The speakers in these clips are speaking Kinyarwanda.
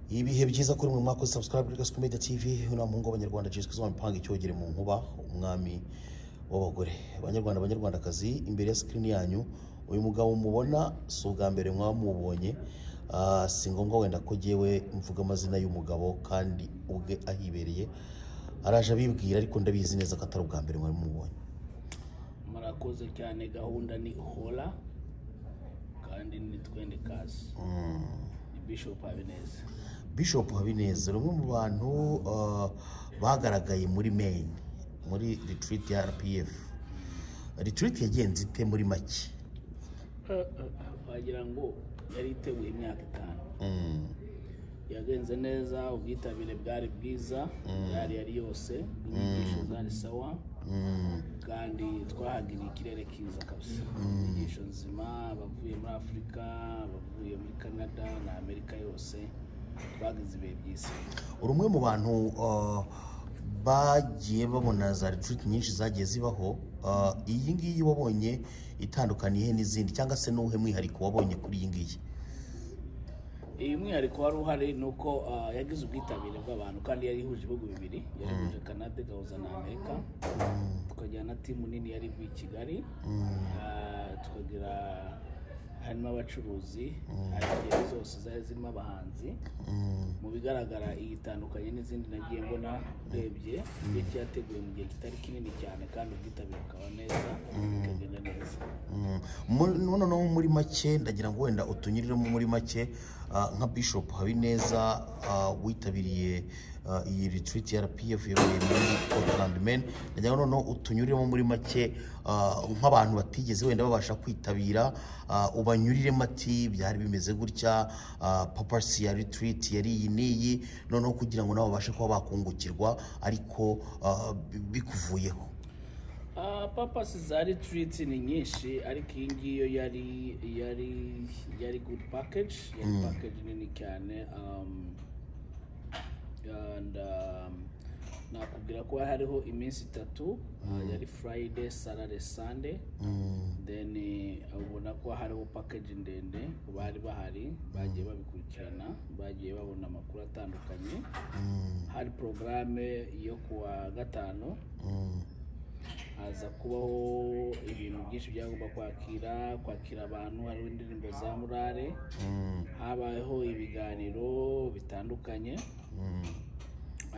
ibihe byiza kuri mu mwaka subscribe kuri gasco media tv uno muhungu w'abanyarwanda jesus kristo wamipanga icyogere mu nkuba umwami w'abagore banyarwanda banyarwandakazi imbere ya screen yanyu uyu mugabo mubona si ubwa mbere mwamubonye Ah, si ngombwa wenda ko jyewe mvuga amazina y'umugabo kandi ubwe ahibereye araje abibwira ariko ndabizi neza ko atari ubwa mbere mwari mubonye murakoze cyane gahunda ni hora kandi ni twende kazi ni bishop habineza bishop habineza ni umwe mu bantu ah, bagaragaye muri maine muri retreat ya rpf retreat yagenze ite muri make wagira ngo yari iteguye imyaka itanu Mm, yagenze neza ubwitabire bwari bwiza bwari yari yose inyigisho zari sawa mm, kandi twahagiriye ikirere kiza kabisa inyigisho nzima abavuye muri afurika abavuye muri canada na amerika yose twagize ibihe byiza uri umwe mu bantu ah, bagiye babona za retreat nyinshi zagiye zibaho Ah, iyi ngiyi wabonye itandukaniye n'izindi cyangwa se n'uwuhe mwihariko wabonye kuri iyi ngiyi iyi mwihariko wari uhari ni uko ah, yagize ubwitabire bw'abantu kandi yari ihuje ibihugu bibiri yari ihuje canada igahuza na amerika tukajyana timu nini yari ivuye i kigali Ah, tukagira harimo abacuruzi hari ingeri zose zari zirimo abahanzi Mm, mu bigaragara iyi itandukanye n'izindi nagiye mbona urebye iyo cyateguwe mu gihe kitari kinini cyane kandi ubwitabire bukaba neza bikagenda neza mm. Mu- noneho muri make ndagira ngo wenda utunyuriremo muri make ah, nka bishop habineza ah, witabiriye ah, iyi retreat ya rpf yabereye muri portland men ndagira ngo noneho utunyuriremo muri make ah, nk'abantu batigeze wenda babasha kwitabira ah, ubanyuriremo ati byari bimeze gutya ah, papasi ya retreat yari iyi n'iyi noneho kugira ngo nabo babashe kuba bakungukirwa ariko ah, bi- bikuvuyeho Ah, papasi za retiriti ni nyinshi ariko iyi ngiyo yari yari yari good package yari package nini cyane um, and um, nakubwira ko hariho iminsi itatu ah, yari friday saturday sunday then eh, ubona ko hariho package ndende ku bari bahari bagiye babikurikirana bagiye babona amakuru atandukanye hari porogaramu yo kuwa gatanu haza kubaho ibintu byinshi byagomba kwakira kwakira abantu hariho indirimbo za murare habayeho ibiganiro bitandukanye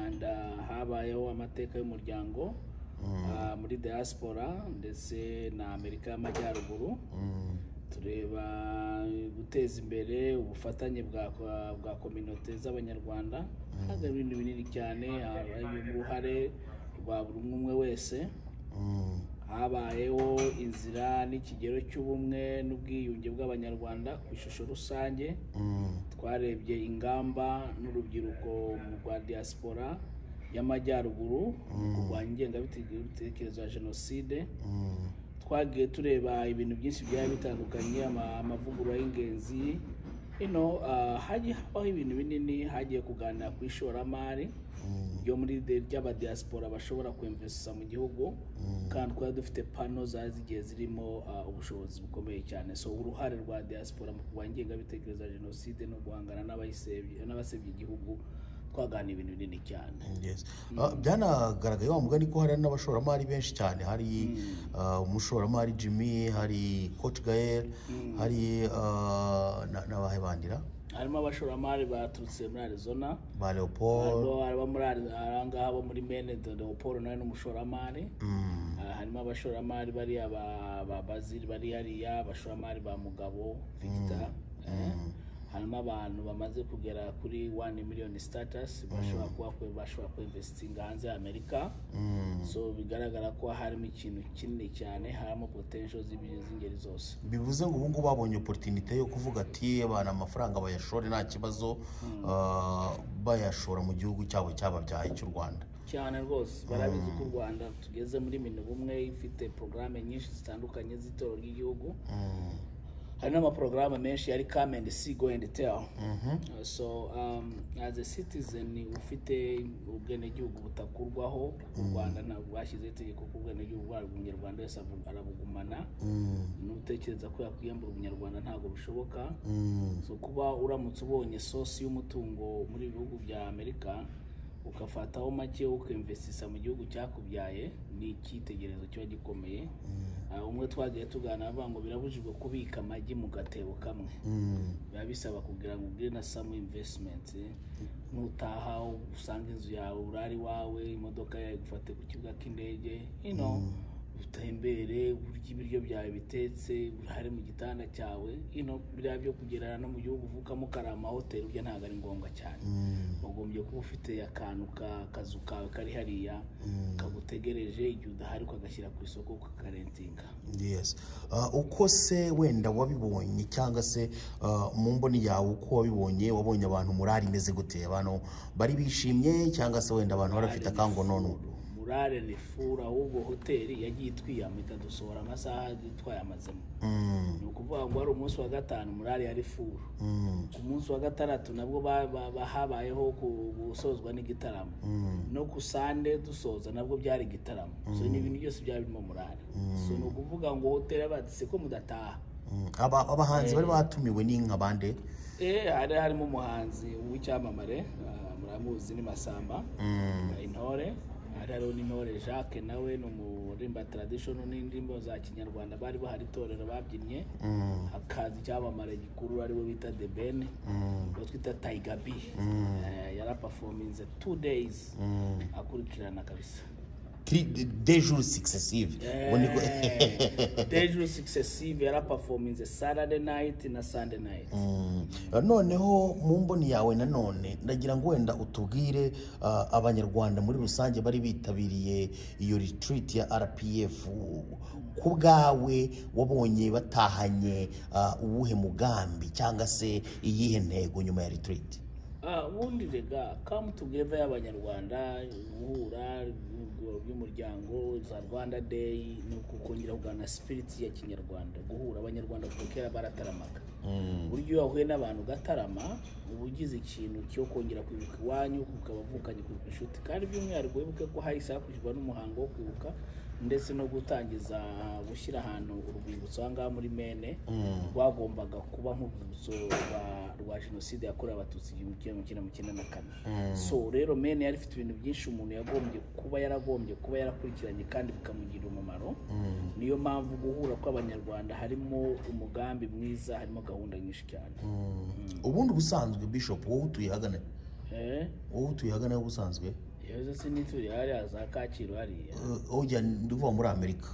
and uh, habayeho amateka y'umuryango uh, muri diaspora ndetse na amerika y'amajyaruguru tureba guteza imbere ubufatanye bwa bwa kominote z'abanyarwanda hari ibintu binini cyane hari uruhare rwa buri umwe umwe wese habayeho inzira n'ikigero cy'ubumwe n'ubwiyunge bw'abanyarwanda ku ishusho rusange twarebye ingamba n'urubyiruko mu rwa diaspora y'amajyaruguru mu kurwanya ingengabitekerezo ya jenoside twagiye tureba ibintu byinshi byari bitandukanye ama- amavugurura y'ingenzi ino ah, hagiye habaho ibintu binini hagiye kuganira ku ishoramari ryo muri de- ry'abadiaspora bashobora kwemvesa mu gihugu kandi twari dufite pano zari zigiye zirimo ah, ubushobozi bukomeye cyane so uruhare rwa diaspora mu kurwanya ingengabitekerezo ya jenoside no guhangana n'abayisebye- n'abasebya igihugu twaganira ibintu binini cyane Yes. Ah, byanagaragaye wa mugani ko hari n'abashoramari benshi cyane hari ah, umushoramari Jimmy hari Coach Gael hari ah, na- n'abahe bandira harimo abashoramari baturutse muri arizona ba Leopold harimo aba muri Ari- ahangaha bo muri mene dodo paul nawe ni umushoramari Mm, Ah, harimo abashoramari bariya ba ba baziri bari hariya abashoramari ba mugabo victor eh. harimo abantu bamaze kugera kuri 1 miliyoni status bashobora kuba kwe- bashobora kwinvestinga hanze ya amerika mm. so bigaragara ko harimo ikintu kinini cyane harimo potential z'ibintu z'ingeri zose bivuze ngo ubu ngubu babonye opportunity yo kuvuga ati abantu amafaranga bayashore nta kibazo ah, bayashora mu gihugu cyabo cyababyaye cy'u Rwanda cyane rwose barabizi ko u rwanda tugeze muri mine bumwe ifite porogaramu nyinshi zitandukanye z'itorero ry'igihugu hari n'amaporogaramu menshi yari come and see go and tell Uh, so um, as a citizen ufite ubwenegihugu butakurwaho u rwanda ntabwo bashyizeho itegeko ko ubwenegihugu bwabo umunyarwanda wese abu- arabugumana n'utekereza ko yakwiyambura umunyarwanda ntabwo bishoboka so kuba uramutse ubonye sosi y'umutungo muri bihugu bya amerika ukafataho make ukinvestisa mu gihugu cyakubyaye ni icyitegererezo kiba gikomeye Ah, umwe twagiye tuganira avuga ngo birabujijwe kubika amagi mu gatebo kamwe biba bisaba kugira ngo ugire na samu imvesitimenti nutaha usanga inzu yawe urari iwawe imodoka yawe igufate ku kibuga cy'indege ino utembere urya ibiryo byawe bitetse urare mu gitanda cyawe ino biriya byo kugerana no mu gihugu uvukamo ukari amahoteli ubyo ntabwo ari ngombwa cyane ugombye kuba ufite akantu ka kazu kawe kari hariya kagutegereje igihe udahari ukagashyira ku isoko ukakarentinga yes Ah, uko se wenda wabibonye cyangwa se ah, mu mboni yawe uko wabibonye wabonye abantu murari imeze gute abantu bari bishimye cyangwa se wenda abantu barafite akangonono murare ni furu ahubwo hoteli yagiye itwiyama ikadusohora amasaha twayamazemo Mm, ni ukuvuga ngo wari umunsi wa gatanu murare yari furu mm, ku munsi wa gatandatu nabwo ba- ba- ba- habayeho ku- gusozwa n'igitaramo no ku sande dusoza nabwo byari igitaramo so ni ibintu byose byari birimo murare so ni ukuvuga ngo hoteli abadise ko mudataha mm. Aba- abahanzi bari batumiwe ni nka bande Eh, hari harimo umuhanzi w'icyamamare ah, muramuzi ni Masamba ah, intore hari hariho n'intore Jacques nawe ni umurimba traditional n'indirimbo za kinyarwanda bari bahari itorero babyinnye hakaza icyamamare gikuru ariwe bita The Ben uwo twita Tiger B Eh, yarapafominze two days akurikirana kabisa dejour successive Ubwo ni bwo- Dejuru successive yarapafominze Saturday night na Sunday night Mm. noneho mu mboni yawe nanone ndagira ngo wenda utubwire ah, abanyarwanda muri rusange bari bitabiriye iyo retreat ya rpf u- ku bwawe wabonye batahanye ah, uwuhe mugambi cyangwa se iyihe ntego nyuma ya retreat Ah, ubundi rega come together y'abanyarwanda guhura urwego ry'umuryango za rwanda day ni ukongera kugana spirit ya kinyarwanda guhura abanyarwanda kuko kera barataramaga uburyo iyo wahuye n'abantu ugatarama uba ugize ikintu cyo kongera kwibuka iwanyu ukaba wavukanye kwibuka inshuti kandi by'umwihariko wibuke ko hahise hakurikijwe n'umuhango wo kwibuka ndetse no gutangiza gushyira ahantu urwibutso aha ngaha muri mene rwagombaga kuba nk'urwibutso rwa- rwa jenoside yakorewe abatutsi igihumbi kimwe magana cyenda mirongo icyenda na kane so rero mene yari ifite ibintu byinshi umuntu yagombye kuba yaragombye kuba yarakurikiranye kandi bikamugirira umumaro niyo mpamvu guhura kw'abanyarwanda harimo umugambi mwiza harimo gahunda nyinshi cyane ubundi ubusanzwe bishop wowe utuye hagana Eh, wowe utuye hagana he ubusanzwe yewe se n'ituri hariya za kacyiru hariya Eh, ujya ndivuga muri amerika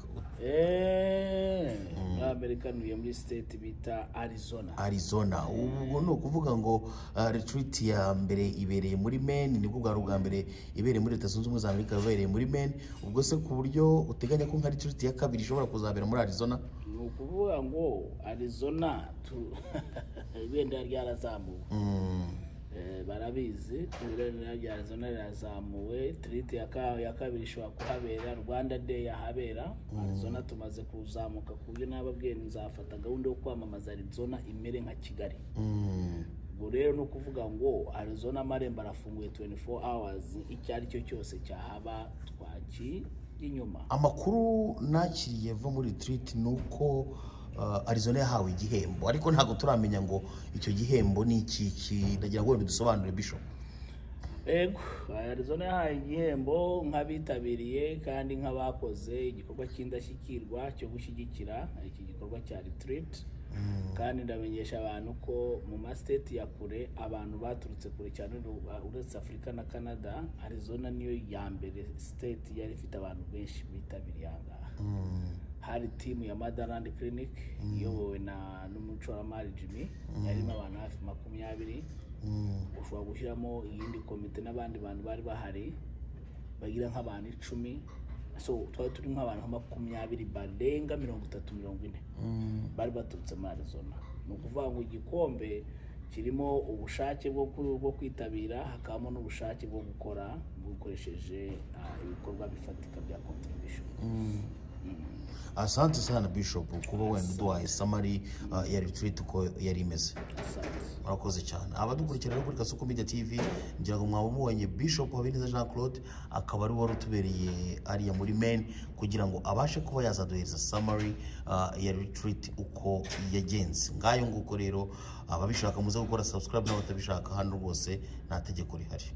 Eh, muri amerika ntuye muri state bita arizona arizona ubu ni ukuvuga ngo ah, retreat ya mbere ibereye muri maine nibwo bwari ubwa mbere ibereye muri leta zunze ubumwe za amerika yabereye muri maine ubwo se ku buryo uteganya ko nka retreat ya kabiri ishobora kuzabera muri arizona ni ukuvuga ngo arizona tu- ibendera ryarazamuwe Eh, barabizi ibendera rya arizona rirazamuwe tiriti ya ka- ya kabiri ishobora kuhabera rwanda day yahabera arizona tumaze kuzamuka ku buryo n'ababwiye nzafata gahunda yo kwamamaza arizona imere nka kigali Mm, ubwo rero ni ukuvuga ngo arizona amarembo arafunguye 24 hours icyo ari cyo cyose cyahaba twakinyuma amakuru nakiriye ava muri retreat ni uko ah, arizona yahawe igihembo ariko ntabwo turamenya ngo icyo gihembo ni ikiki ndagira ngo wenda udusobanurire bishop Ego, Arizona yahaye igihembo nk'abitabiriye kandi nk'abakoze igikorwa cy'indashyikirwa cyo gushyigikira iki gikorwa cya retreat kandi ndamenyesha abantu ko mu masiteti ya kure abantu baturutse kure cyane uru- uretse Afurika na Canada Arizona niyo ya mbere state yari ifite abantu benshi bitabiriye aha ngaha hari timu ya Motherland Clinic iyobowe na n'umucoramari Jimmy yarimo abantu hafi makumyabiri ushobora gushyiramo iyindi komite n'abandi bantu bari bahari bagira nk'abantu icumi so twari turi nk'abantu nka makumyabiri barenga mirongo itatu mirongo ine bari baturutse muri Arizona ni ukuvuga ngo igikombe kirimo ubushake bwo ku- bwo kwitabira hakabamo n'ubushake bwo gukora bukoresheje ah, ibikorwa bifatika bya contribution asante sana bishop kuba wenda uduhaye samari ah, ya retreat uko yari imeze asante murakoze cyane abadukurikira rero kuri kasuku media tv ngira ngo mwabumubonye bishop habineza jean claude akaba ari wari utubereye ariya muri maine kugira ngo abashe kuba yazaduhereza summary ah, ya retreat uko yagenze ngayo nguko rero ababishaka muze gukora subscribe n'abatabishaka hano rwose nta tegeko rihari